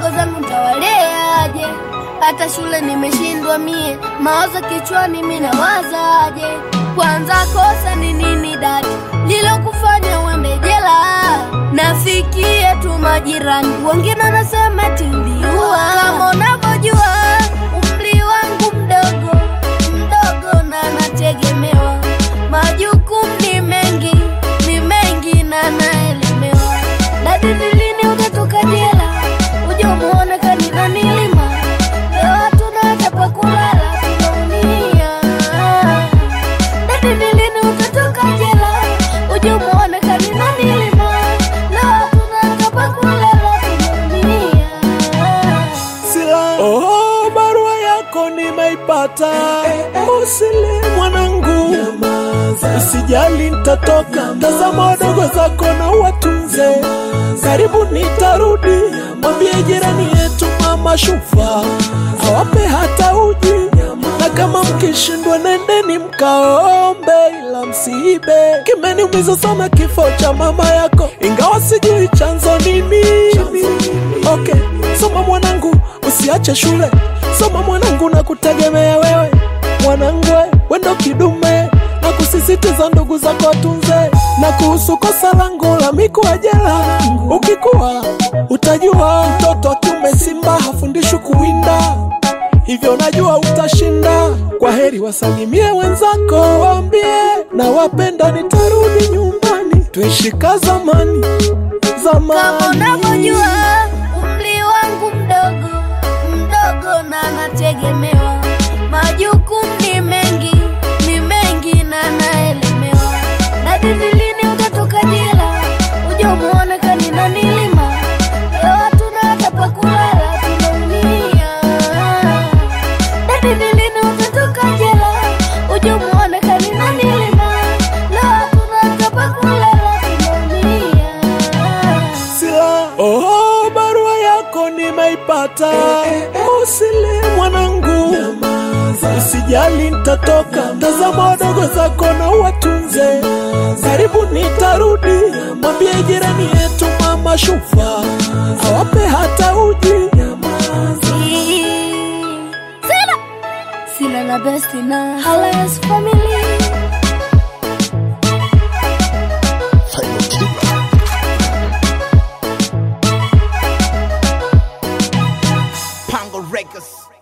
wadogo zangu ntawaleaje? Hata shule nimeshindwa mie, mawazo kichwani mi nawazaje? Kwanza kosa ni nini dada lilokufanya uende jela? Nafikia tu majirani, wengine wanasema tuliua. Kama unavyojua umri wangu mdogo mdogo, na nategemewa, majukumu ni mengi ni mengi, na naelemewa. Dadi, ni lini utatoka jela uje umuone kanina nilima? Leo hatuna hata pa kulala, tunaumia. Dadi, ni lini utatoka jela uje umuone kanina nilima? Leo hatuna hata pa kulala, tunaumia. Sila. Oh, barua yako nimeipata. Usile mwanangu, usijali, nitatoka. Tazama wadogo zako na watunze, karibu nitarudi. Mwambie jirani yetu mama Shufa awape hata uji, na kama mkishindwa nendeni mkaombe, ila msiibe. Kimeniumiza sana kifo cha mama yako, ingawa sijui chanzo ni nini. Okay, soma mwanangu, usiache shule. Soma mwanangu, na kutegemea wewe mwanangu, wendo kidume na kusisitiza ndugu zako watunze. Na kuhusu kosa langu la mikuwa jela, ukikuwa utajua mtoto wa kiume simba hafundishwi kuwinda, hivyo najua utashinda. Kwa heri, wasalimie wenzako, waambie na wapenda, nitarudi nyumbani, tuishi ka zamani Kama zamani. unavyojua umri wangu mdogo mdogo, na nategemewa, majukumu ni mengi ni mengi, na naelemewa. Dadi, ni lini utatoka jela uje umuone kanina nilima? Leo hatuna hata pa kulala, tunaumia. Dadi, ni lini utatoka jela uje umuone kanina nilima? Leo hatuna hata pa kulala, tunaumia. Sila. Oh, barua yako nimeipata. Usile mwanangu, usijali, nitatoka. Tazama wadogo zako na watunze, karibu nitarudi. Mwambie jirani yetu mama Shufa awape hata uji. Sila Sila na besti na Halas family Pango Records.